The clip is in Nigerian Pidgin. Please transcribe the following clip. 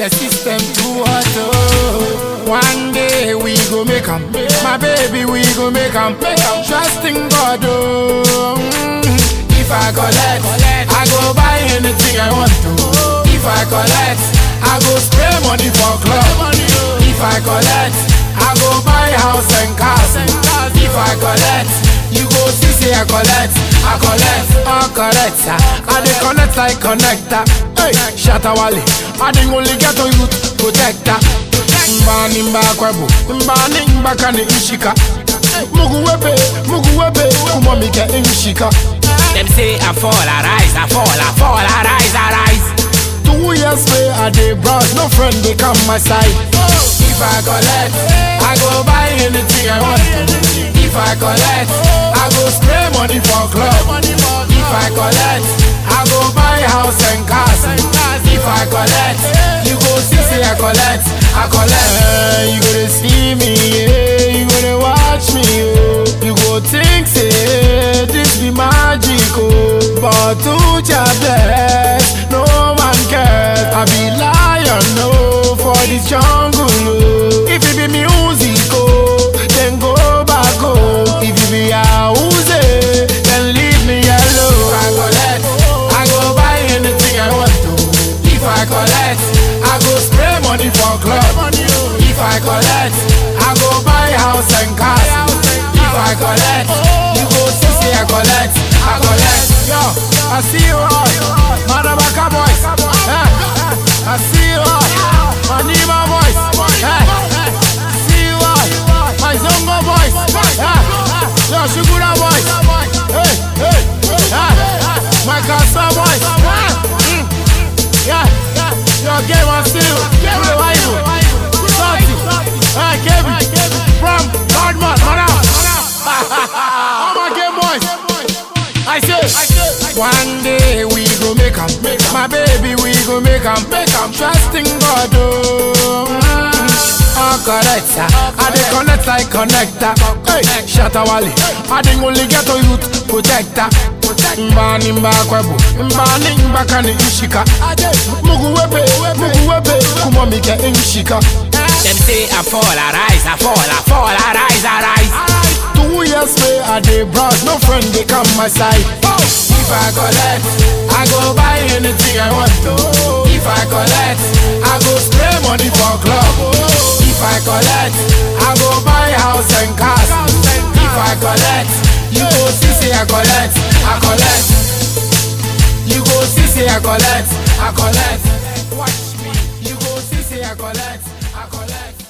the system too hot. Oh. One day we go make 'em, my baby we go make 'em. Trust in God. Oh. Mm. If I collect, I go buy anything I want to. If I collect, I go spray money for club. If I collect, I go buy house and cars. If I collect, you go see say I collect, I collect, I collect. I dey connect like connector. Hey, shatter wale, I dey only get on youth protector. Mbani mbakwebu, mbani mbakani ishika. Mugu webe, mugu webe, kumamika inshika. Them say I fall, I rise, I fall, I fall, I rise, I rise. Two years way I dey browse, no friend they come my side. If I collect, I go buy anything I want. If I collect, I go spray money for club. If I collect, I go buy house and cars. If I collect, you go see say I collect, I collect. Eh, you gonna see me, yeah, you gonna watch me, oh. You go think say this be magic, oh. But to your bless, no man cares. I be lion, no, for this jungle, oh. If it be music, oh, then go back, oh. If it be house, then leave me alone. If I collect, I go buy anything I want to. If I collect, I go spray money for club. If I collect, I go buy house and cars. If I collect, you go see say I collect, I collect. Yo, I see you all, Madabaka boys. Eh, I see you all, Manima boys. Eh, see you all, my Zongo boys. Eh, yo, Shugura boys. Hey, hey, eh, my Kasa boys. Eh, mm, yeah, yo, game on still, Kule Waibu, Santi, eh, Kevin, from Godman, Madam. All my game boys. I say, one day we go make 'em. My baby, we go make 'em. Trust in God, oh. Mm. Oh, correct, sir. I dey connect like connector. Hey, shatter wale. I dey only get on youth protector. Mbani mbakwebu, mbani mbakani ishika. Mugu webe, mugu webe, kumamika inshika. Them say I fall, I rise, I fall, I fall, I rise, I rise. Two years way I dey browse, no friend they come my side. If I collect, I go buy anything I want to. If I collect, I go spray money for club. If I collect, I go buy house and cars. If I collect, you go see say I collect, I collect. You go see say I collect, I collect. Watch me, you go see say I collect, I collect.